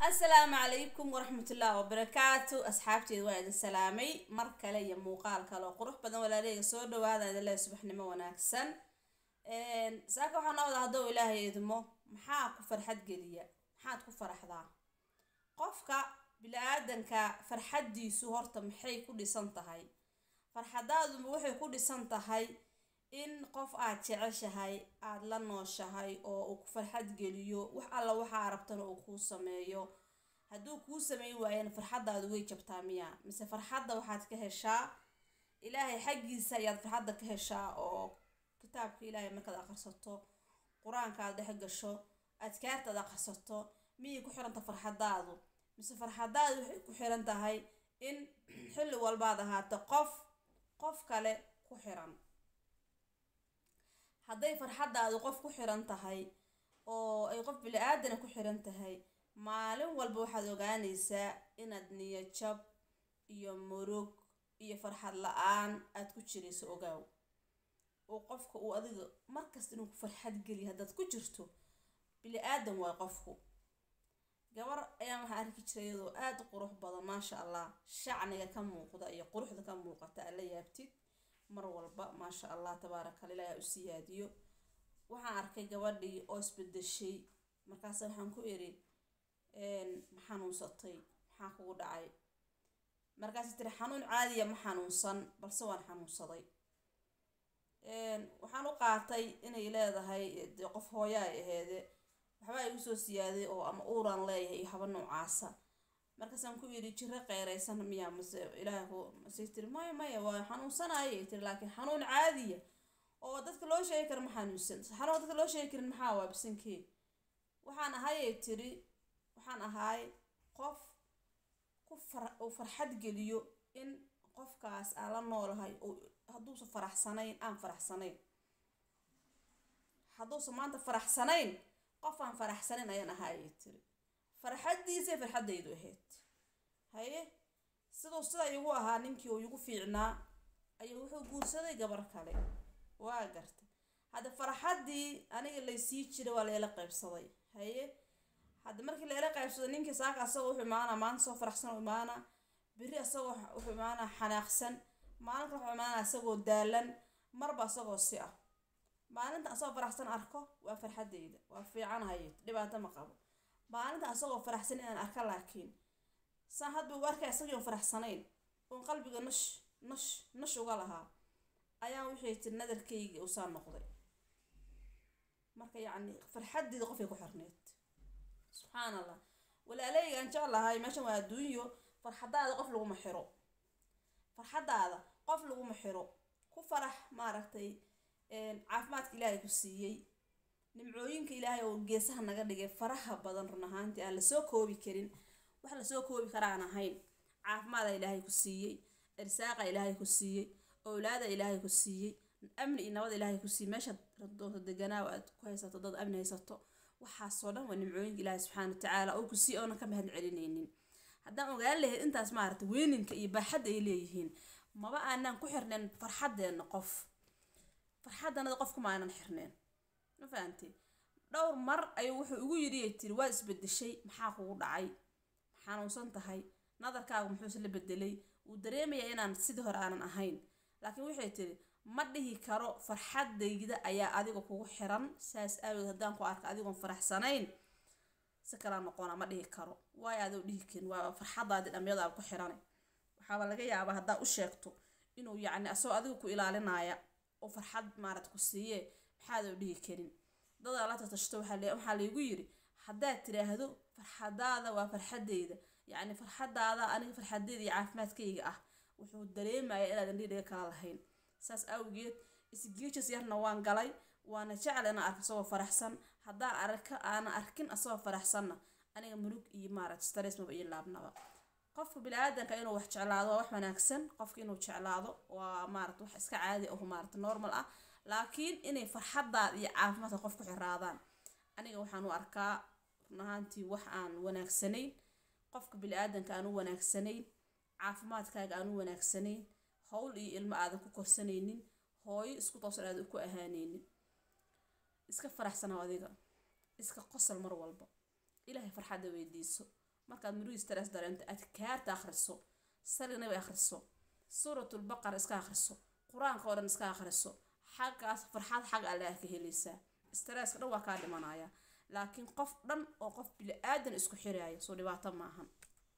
asalaamu calaykum waraxmatullaahi wabarakaatu asxaabteeda waa idin salaamay mar kale iyo muuqaal kale oo qurux badan walaaleyga soo dhawaada idin leeya subaxnimo wanaagsan saaka waxaa noo wada haddou ilaahay idmo maxaa ku farxad geliya maxaad ku faraxdaa qofka bili-aadanka farxaddiisu horta maxay ku dhisan tahay farxadaaduma waxay ku dhisan tahay in qof aad jeceshahay aada la nooshahay oo uu ku farxad geliyo wax alla waxaa rabtana uu kuu sameeyo hadduu kuu sameyn waayana farxaddaadu way jabtaa miya mise farxadda waxaad ka heshaa ilaahay xaggiisa ayaad farxadda ka heshaa oo kitaabka ilaahay markaad akhrisato qur-aanka aad dhex gasho adkaarta aad akhrisato miyay ku xiranta farxadaadu mise farxadaadu waxay ku xiran tahay in xilli walbaad ahaato qof qof kale ku xiran hadday farxaddaadu qof ku xiran tahay oo ay qof bili-aadana ku xiran tahay maalin walba waxaad ogaanaysaa inaad niyajab iyo murug iyo farxad la-aan aada ku jirayso ogaaw oo qofka uu adiga markasta inuu ku farxad geliya haddaad ku jirto bili-aadan waay qofku gabar ayaan waxaa arki jiray iyadoo aada u qurux badan maasha allah shacniga ka muuqda iyo quruxda ka muuqata aad la yaabtid mar walba maasha allah tabaarakala ilaahi u siyaadiyo waxaan arkay gabadhii oo isbedeshay markaasa waxaan ku iri ma xanuunsatay maxaa kugu dhacay markaas tiri xanuun caadiya ma xanuunsan balse waan xanuunsaday waxaan u qaatay inay leedahay dee qof hooya ay aheede waxba igu soo siyaaday oo ama uuraan leeyahay iyo haba noocaasa markaasaan ku yidhi jiro qeyraysan miyaa mase ilaaha ku masay tiri maya maya waa xanuunsanayay tiri laakiin xanuun caadiya oo dadka loo sheegi kara ma xanuunsan xanuun dadka loo sheegi karin maxaa waa bisankee waxaan ahayay tiri waxaan ahaay qof ku far uu farxad geliyo in qofkaas aan la noolahay hadduusan faraxsanayn aan faraxsanayn hadduusan maanta faraxsanayn qof aan faraxsanayn ayaan ahaayay tiri farxaddiisay farxaddaydu ahayd haye siduu sidaa igu ahaa ninkii uu igu fiicnaa ayuu wuxuu guursaday gabar kale waa garta hadda farxaddii aniga laysii jiray waa layla qaybsaday haye hadda markii layla qaybsaday ninkii saaka asagoo wuxuu imaanaa maanta soo faraxsan u imaanaa beri asagoo wuxuu imaanaa xanaaqsan maalinka wuxuu imaanaa asagoo daalan marba asagoo si ah maalinta asagoo faraxsan arko waa farxaddayda waa fiicanahay dhibaato ma qabo maalinta asagoo faraxsan inaan arka laakiin saan hadba u arkay asagii faraxsanayn oon qalbiga nash nash nash uga lahaa ayaan wixii tiri nadarkayga usaa noqday marka yacni farxaddeeda qofay ku xirneyd subxaan allah walaaleygaan jeclahay meeshan waa adduunyo farxadaada qof laguma xiro farxaddaada qof laguma xiro ku farax maaragtay caafimaadka ilaahay ku siiyey nimcooyinka ilaahay oo geesaha naga dhigay faraha badan run ahaantii aan lasoo koobi karin wax lasoo koobi karaan ahayn caafimaada ilaahay ku siiyey irsaaqa ilaahay ku siiyey owlaada ilaahay ku siiyey amni iyo nabad ilaahay ku siiyey meeshaad doonto deganaaw aad ku haysato dad amni haysato waxaasoo dhan waa nimcooyinka ilaahay subxaana watacaala oo ku siiy oonan ka mahad celinaynin haddaan ogaan lahayd intaas maaragta weyninka iyo baaxadda ay leeyihiin maba aanaan ku xirnayn farxaddeenna qof farxaddanada qofkuma aanan xirneen ma fahamtay dhowr mar ayuu wuxuu igu yidhi ay tiri waad isbedeshay maxaa kugu dhacay xanuunsan tahay nadarkaagu muxuuse la bedelay wuu dareemayaa inaan sidii hore aanan ahayn laakiin waxay tiri ma dhihi karo farxaddayda ayaa adiga kugu xiran saas aawood haddaan ku arka adigoon faraxsanayn si kalaa noqona ma dhihi karo waayo adoo dhihi karin waa farxaddaadi dhamyadaaba ku xiranay waxaaba laga yaabaa haddaa u sheegto inuu yacni asagoo adiga ku ilaalinaya oo farxad maarad ku siiye maxaadoo dhihi karin dadaa la tatashto waxaa laygu yiri haddaad tiraahdo farxadaada waa farxaddayda yacni farxadaada aniga farxadeyda iyo caafimaadkayga ah wuxuu dareemaya inaadan dhidhiga kala lahayn saas awgeed isgeejas yarna waan galay waana jecla inaan arko asagoo faraxsan haddaan arka aanan arkin asagoo faraxsanna aniga mulug iyo maarat stress maba iyo laabnaba qofka bini-aadanka inuu wax jeclaado waa wax wanaagsan qofka inuu jeclaado waa maarat wax iska caadi aho maarata normal ah laakiin inay farxaddaada iyo caafimaadka qof ku xiraadaan aniga waxaan u arkaa run ahaantii wax aan wanaagsanayn qofka bili-aadanka aan u wanaagsanayn caafimaadkaaga aan u wanaagsanayn howl iyo ilmo aadan ku korsanaynin hooyo isku toosan aadan ku ahaanaynin iska faraxsanow adiga iska qosol mar walba ilaahay farxadda weydiiso markaad murugii stress dareento adkaarta akhriso sali nabi akhriso suuratulbaqara iska akhriso qur-aanka oo dhan iska akhriso xaggaas farxad xag alle ah ka helaysaa stresska dhan waa kaa dhimanaya laakiin qof dhan oo qof bili-aadan isku xiraayo soo dhibaato maahan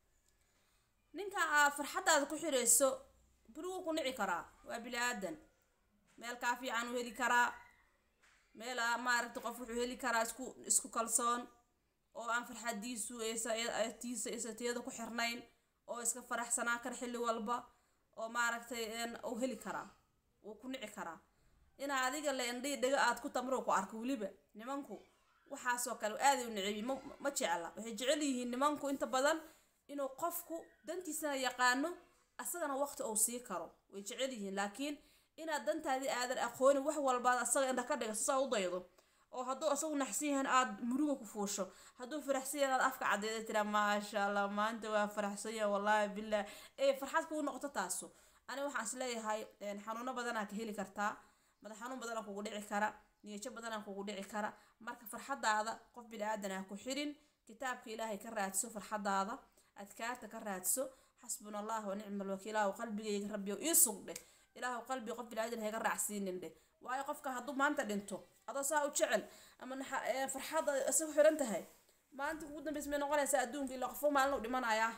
ninka aad farxaddaada ku xirayso buriguu ku nici karaa waa bili-aadan meel kaa fiican u heli karaa meel maaragta qof wuxuu heli karaa isku isku kalsoon oo aan farxadiisu tiisa isatiyada ku xirnayn oo iska faraxsanaa kar xilli walba oo maaragtay uu heli karaa wuu ku nici karaa inaa adiga le indhii dhaga aad ku tamro ku arko weliba nimanku waxaasoo kale aaday u nicebi ma jecla waxay jecel yihiin nimanku inta badan inuu qofku dantiisana yaqaano asagana waqti uu sii karo way jecel yihiin laakiin inaad dantaadii aadan aqoonin wax walbaad asaga indha ka dhiga sisaa u daydo oo hadduu asagu naxsan yahan aad muruga ku fuusho hadduu faraxsan yahan aad afka caddeeda tiraa maasha allah maanta waa faraxsan yahay wallaahi billah ee farxad kuu noqoto taasu ani waxaan is leeyahay xanuuno badanaa ka heli kartaa madax xanuun badanaa kugu dhici kara niyajo badanaa kugu dhici kara marka farxadaada qof bini-aadan ah ku xirin kitaabka ilaahay ka raadso farxadaada adkaarta ka raadso xasbuna allah wa nicma alwakiil ilaahu qalbigayga rabbiyo ii sugdhe ilaahu qalbiga qof bini-aadan hayga raacsiinin dheh waayo qofka hadduu maanta dhinto adoo saa u jecel ama farxadda isagu xiran tahay maanta ugu dambeys may noqonaysaa adduunka ilaa qofo maalin u dhimanayaa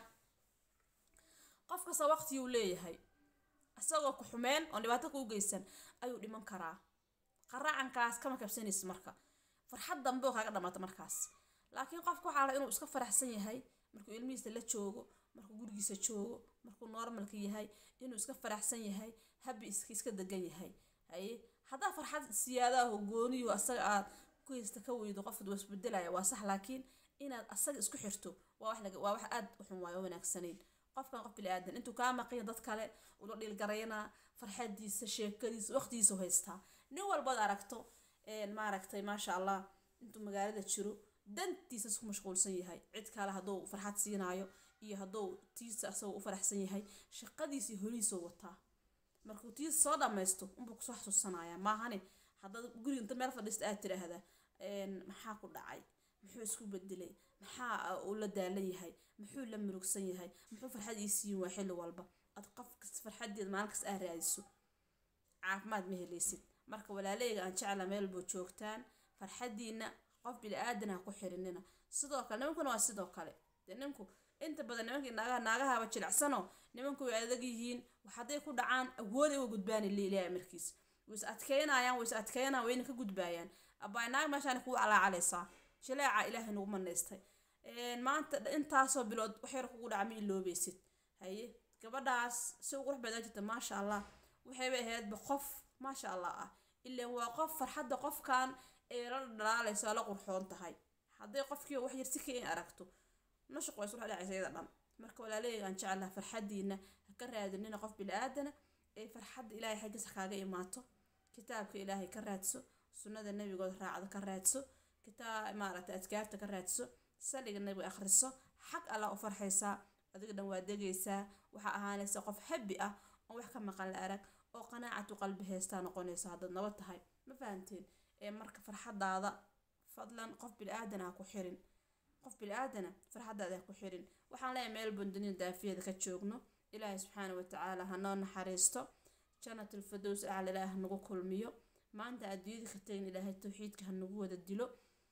qof kasta waqtiguu leeyahay isagoo ku xumeen oon dhibaato kuu geysan ayuu dhiman karaa qaraacankaas kama kabsanaysa marka farxad dambe oo kaaga dhamaata markaas laakiin qofka waxaa la inuu iska faraxsan yahay markuu ilmihiisa la joogo markuu gurigiisa joogo markuu normalka yahay inuu iska faraxsan yahay habi iska iska degan yahay haye haddaa farxad siyaadaho gooniyo asaga aad ku haysta ka weydo qofka waa isbedelaya waa sax laakiin inaad asaga isku xirto waa wax laga waa wax aad u xun waayo wanaagsanayn qofkan qof bili-aadan intuu kaa maqiya dad kale ula dhiilgaraynaa farxadiisa sheekadiisa waqtigiisa haystaa nin walbaad aragto maaragtay maasha allah intuu magaalada jiro dantiisa isku mashquulsan yahay cid kale hadduu farxad siinaayo iyo hadduu tiisa asagoo u faraxsan yahay shaqadiisii holihiisoo wataa markuu tiisa soo dhammaysto unbuu kusoo xasuusanaya maahane haddaad guriga inta meel fadhiista aad tiraahdaa maxaa ku dhacay muxuu isku bedelay maxaa uu la daalan yahay muxuu la murugsan yahay muxuu farxad ii siin waa xilli walba ad qof kasta farxadeeda maalin kasta aa raadiso caafimaad ma helaysid marka walaaleyga aan jecla meel buu joogtaan farxadiina qof bili-aadan ha ku xirinina sidoo kale nimankuna waa sidoo kale dee ninku inta badan nimankii naagaha naagahaba jilicsano nimanku way adag yihiin hadday ku dhacaan awooday uga gudbaani liilaya markiis way is adkeynayaan way is adkeynayaan wayna ka gudbaayaan abaay naag meeshaan kugu calaacalaysaa jileeca ilaahay nagu manaystay maanta intaasoo bilood waxyar kugu dhaca ma iloobaysid haye gabadhaas si u qurux badan jirta maasha allah waxayba ahaydba qof maasha allah ah ilaan waa qof farxadda qofkan ee la dhalaalaysa la qurxoon tahay hadday qofkii wax yar si ka in aragto nashaq way isula dhacaysa iyada dhan marka walaaleeyga aan jeclaha farxadiina ha ka raadinina qof bili-aadana ee farxadda ilaahay xaggiisa kaaga imaato kitaabka ilaahay ka raadso sunnada nebigooda raacda ka raadso kitaab maaragtay adkaarta ka raadso saliga nebiga akhriso xag allah u farxaysaa adiga dhan waa degaysaa waxaa ahaanaysa qof habi ah oo wax ka maqan la arag oo qanaacatu qalbi heystaa noqonaysa haddaad nabad tahay ma fahanteen ee marka farxadaada fadlan qof bili-aadan ha ku xirin qof bili-aadana farxadaada ha ku xirin waxaan leeyahay meel bundaniya daafiyada ka joogno ilaahay subxaana watacaala ha noo naxariisto janatul fadows acla ilaah nagu kulmiyo maanta adduunyada ka tagin ilaahay tawxiidka ha nagu wada dilo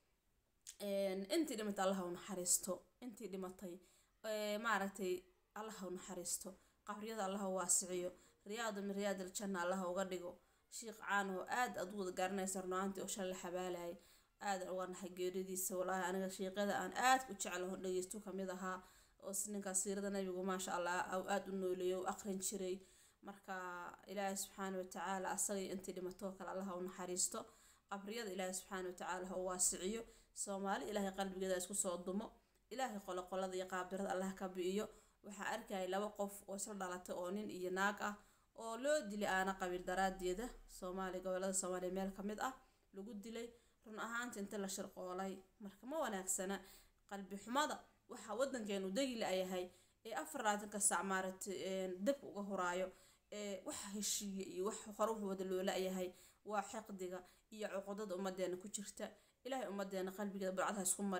intii dhimatay allah u naxariisto intii dhimatay maaragtay allah u naxariisto qabriyada allah u waasiciyo riyaadu min riyaad aljanna allah uga dhigo shiiq caan oo aad aad u wada garanaysa runaantii oo shalay xabaalayay aad uga naxay geeridiisa walaahi aniga shiiqyada aan aad u jeclaho dhageysto kamid ahaa oo ninkaas siirada nabigu maasha allah aad u nooleeyo u aqrin jiray marka ilaahay subxaana watacaala asagay intii dhimatoo kale allah u naxariisto qabriyada ilaahay subxaana watacaala ha u waasiciyo soomaali ilaahay qalbigeeda isku soo dumo ilaahay qoloqolada iyo qaabdirada allah ka bi'iyo waxaa arkayay laba qof oo isla dhalatay oo nin iyo naag ah oo loo dilay aana qabiil daraadeeda soomaaliya gobolada soomaaliya meel ka mid ah lagu dilay run ahaanta inta la shirqoolay marka ma wanaagsana qalbi xumada waxaa wadankeenu degi la-yahay ee afar laatanka sac maaragtay dabka uga horaayo ee waxa heshiiya iyo wax hore wuxuu wada loo la-yahay waa xiqdiga iyo cuqudada ummadeena ku jirta ilaahay ummadeena qalbigeeda burcad ha isku mariyo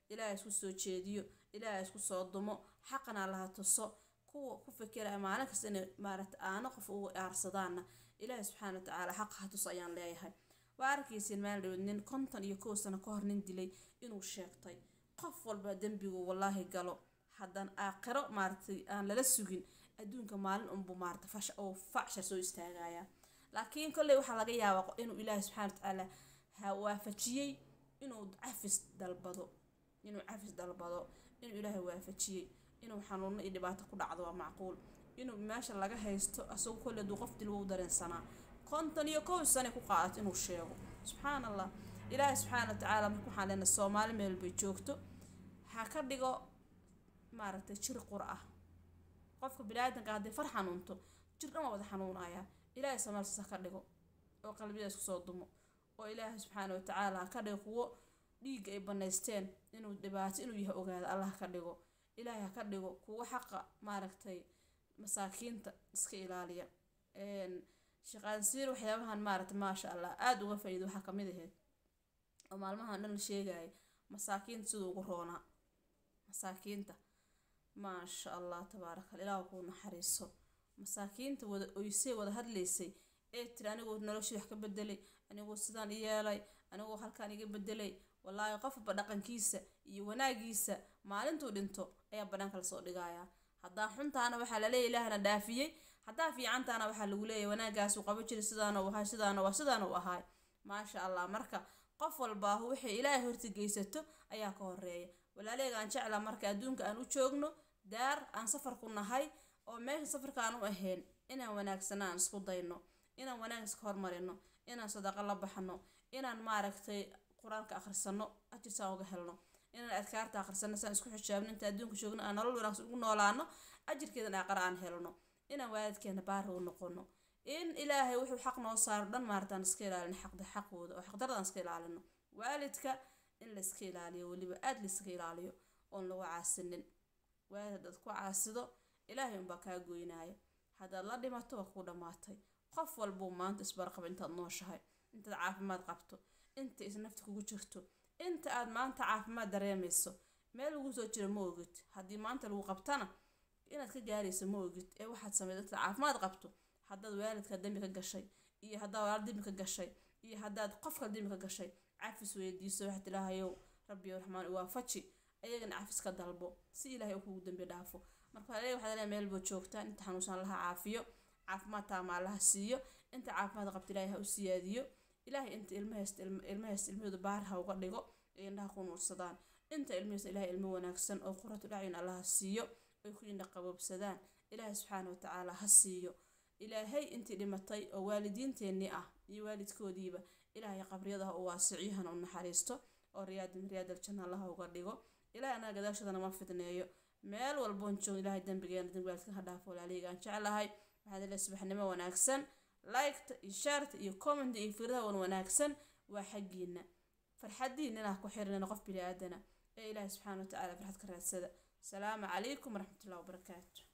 ilaahay isku soo jeediyo ilaahay isku soo dumo xaqana laha tuso kuwa ku fikiraya maalin kasta inay maaragta aano qof ugu aarsadaanna ilaahay subxaana wa tacaala xaqa ha tuso ayaan leeyahay waa arkaysiin maalin dhawood nin konton iyo kow sano ka hor nin dilay inuu sheegtay qof walba dembigu wallaahi galo haddaan aakhiro maaragtay aan lala sugin adduunka maalin unbu maarata fash oo facshar soo istaagaya laakiin kolley waxaa laga yaabaa inuu ilaahay subxaana wa tacaala ha waafajiyey inuu cafis dalbado inuu cafis dalbado inuu ilaahay waafajiyey inuu xanuuno iyo dhibaato ku dhacdo waa macquul inuu meesha laga haysto asagoo kolley hadduu qof dil wuu dareensanaa konton iyo kow sane ku qaadato inuu sheego subxaan allah ilaahay subxaana wa tacaala marka waxaan leenahay soomaali meel bay joogto ha ka dhigo maaragtay jir qur ah qofka bini-aadanka haddii far xanuunto jir dhan waa wada xanuunaya ilaahay samaalsiis ha ka dhigo oo qalbiyada isku soo dumo oo ilaahay subxaana wa tacaala ha ka dhigo kuwo dhiigga ay banaysteen inuu dhibaato inuu yahay ogaado allah ka dhigo ilaahay ha ka dhigo kuwo xaqa maaragtay masaakiinta iska ilaaliya shaqaansiir waxyaabahan maaragta maasha allah aada uga faa-iido waxaa kamid ahayd oo maalmahan dhan la sheegaya masaakiinta siduu ugu roonaa masaakiinta maasha allah tabaaraka ilaah kuu naxariiso masaakiinta wada oysay wada hadlaysay ee tiri anigoo noloshii wax ka bedelay anigoo sidaan i yeelay anigoo halkaan iga bedelay wallaahi qofba dhaqankiisa iyo wanaagiisa maalintuu dhinto ayaa banaanka lasoo dhigayaa haddaa xuntaana waxaa laleeya ilaahna dhaafiyey haddaa fiicantaana waxaa lagu leeyahy wanaagaasuu qabo jiray sidaana u ahay sidaana waa sidaana u ahay maasha allah marka qof walbaahu waxay ilaahay horta geysato ayaa ka horeeya walaaleega aan jeclaa marka adduunka aan u joogno daar aan safar ku nahay oo meesha safarka aan u ahayn inaan wanaagsana aan isku dayno inaan wanaag iska hormarino inaan sadaqo la baxno inaan maaragtay qur-aanka akhrisano ajirsaan uga helno inaan adkaarta akhrisano saan isku xijaabno inta adduunka joogno aan nolol wanaagsan ugu noolaano ajirkeedan aaqara aan helno inaan waalidkeena baari u noqono in ilaahay wuxuu xaq noo saaro dhan maartaan iska ilaalino xaqda xaqooda oo xaqdarada iska ilaalino waalidka in la iska ilaaliyo weliba aada la iska ilaaliyo oon lagu caasinin waalid haddaad ku caasido ilaahay unbaa kaa goynaya haddaad la dhimato waa kuu dhammaatay qof walbuu maanta isbarqaba intaad nooshahay intaad caafimaad qabto inta is nafta kugu jirto inta aad maanta caafimaad dareemayso meel lagu soo jiro ma ogid haddii maanta lagu qabtana inaad ka gaarayso ma ogid ee waxaad sameyd intaad caafimaad qabto haddaad waalidka dembi ka gashay iyo haddaad walaal dembi ka gashay iyo haddaad qofka dembi ka gashay cafis weydiiso waxaad ilaahayow rabbi raxmaan waafaji ayagana cafis ka dalbo si ilaahay uu kugu dembi dhaafo marka waxaa waxaad leeyahay meel baa joogtaan inta xanuunsan laha caafiyo caafimaad taama allaha siiyo inta caafimaad qabta ilaahay ha u siyaadiyo ilaahay inta ilmahaysta ilmahaysta ilmahooda baar ha uga dhigo ee indhaha ku nuursadaan inta ilmahaysta ilaahay ilmo wanaagsan oo quratu dhacyun allaha siiyo ay ku indha qaboobsadaan ilaahay subxaana watacaala ha siiyo ilaahay intii dhimatay oo waalidiinteennii ah iyo waalidkoodiiba ilaahay qabriyadaha u waasiciyo hana u naxariisto oo riyaadin riyaadal janna allaha uga dhigo ilaahay anaga gadaashoodana ma fidneeyo meel walboon joog ilaahay dembigeena dembi waalidka ha dhaafo walaalihayga aan jeclahay waxaad ilaahay subaxnimo wanaagsan liketa iyo shaarta iyo comment iyo fikradaha wan wanaagsan waa xaggiina farxadiina inaa ku xirinana qof bini aadana ee ilaahay subxaana watacaala farxad ka raadsada asalaamu calaykum waraxmatullahi wabarakaatu